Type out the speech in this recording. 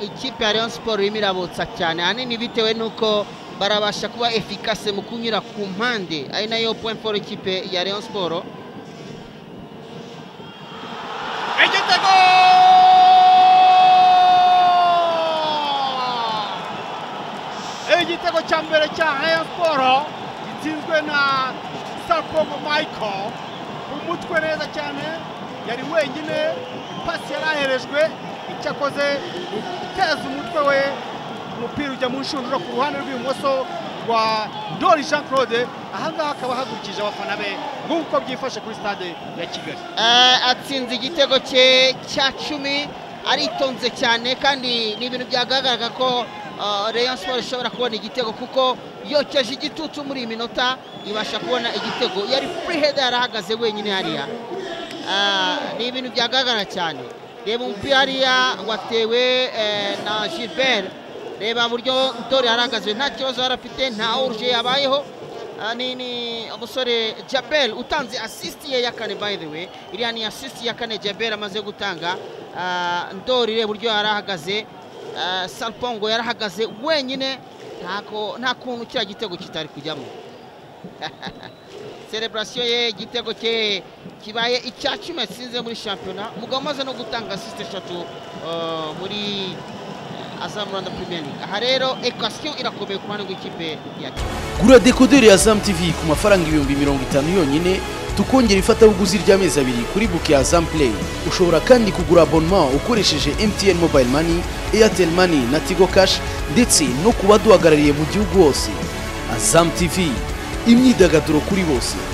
ikipe ya Rayon siporo irimo irabutsa cyane ahanini bitewe n'uko barabasha kuba efikase mu kunyura ku mpande ari nayo point for ikipe ya Rayon siporo igitego igitego cya mbere cya Rayon siporo gitsinzwe na Sarkomo Michael umutwe neza cyane yari wenyine pasi yari aherejwe icyo akoze guteza umutwe we umupira ujya mu nshundura ku ruhande rw'ibumoso rwa Ndoli Jean Claude ahangaha akaba ahagurukije abafana be nk'uko byifashe kuri stade ya Kigali atsinze igitego cye cya cumi aritonze cyane kandi ni ibintu byagaragaraga ko Rayon siporo ishobora kubona igitego kuko yokeje igitutu muri iyi minota ibasha kubona igitego yari furi heda yarahagaze wenyine hariya ni ibintu byagaragara cyane reba umupira hariya watewe na gilbert reba buryo ndori yarahagaze nta kibazo yari afite nta uruje yabayeho ni umusore jabel utanze asisiti ye ya kane by the way iriya ni asisiti ya kane jabel amaze gutanga ndori reba uburyo yarahagaze sarpongo yarahagaze wenyine nta kuntu kiriya gitego kitari kujyamo sereburasiyo ye igitego cye kibaye icya cumi yatsinze muri shampiyona mugabo umaze no gutanga asisite eshatu muri Azam Rwanda Premier League aha rero ekwasiyo irakomeye ku ruhande rw'ikipe ya kigali gura dekoderi ya Azam TV ku mafaranga ibihumbi mirongo itanu yonyine tukongera ifatabuguzi ry'amezi abiri kuri buke ya Azam Play ushobora kandi kugura abonema ukoresheje MTN Mobile Money Airtel Money na Tigo Cash ndetse no ku baduhagarariye mu gihugu hose Azam TV imyidagaduro kuri bose